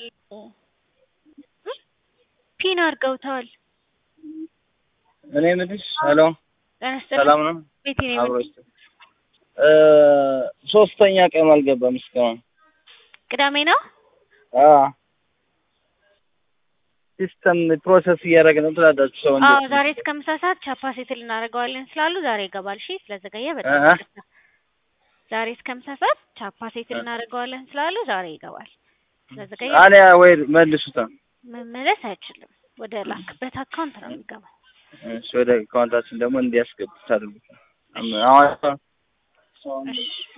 ፒን አድርገውታል። እኔ የምልሽ ሄሎ፣ ጤና ይስጥልኝ። ሰላም ነው? ቤቴ ነው አብሮ የመጣው። ይስጥ እ ሶስተኛ ቀን አልገባም እስካሁን። ቅዳሜ ነው። አ ሲስተም ፕሮሰስ እያደረግን ነው ትላላችሁ ሰው እንዴ? አዎ ዛሬ እስከ ምሳ ሰዓት ቻፓ ሴትል እናደርገዋለን ስላሉ ዛሬ ይገባል። እሺ ስለዘገየ በጣም እ እ ይቅርታ። ዛሬ እስከ ምሳ ሰዓት ቻፓ ሴትል እናደርገዋለን ስላሉ ዛሬ ይገባል። ስለዘገየ አሊያ ወይ መልሱታ። መመለስ አይችልም። ወደ ላክበት አካውንት ነው የሚገባው። እሺ ወደ አካውንታችን ደግሞ እንዲያስገቡት አድርጉት። አሁን እሺ